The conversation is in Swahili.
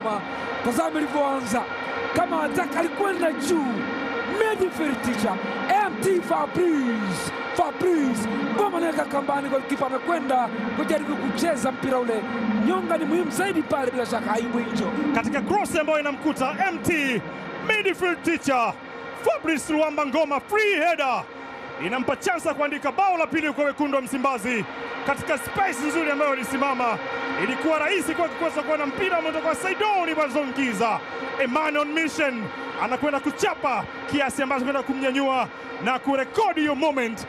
Ngoma. Tazama ilivyoanza, kama ataka alikwenda juu. Midfield teacher MT Fabrice Fabrice Ngoma anaweka kambani, golikipa amekwenda kujaribu kucheza mpira ule. Nyonga ni muhimu zaidi pale, bila shaka Ayubu Injo katika cross ambayo inamkuta MT midfield teacher Fabrice Luamba Ngoma, free header inampa chance ya kuandika bao la pili kwa wekundu wa Msimbazi katika space nzuri ambayo ilisimama. Ilikuwa rahisi kwake kuweza kuona mpira umetoka kwa Saidoni Bazongiza. Emmanuel Mission anakwenda kuchapa kiasi ambacho kwenda kumnyanyua na kurekodi hiyo moment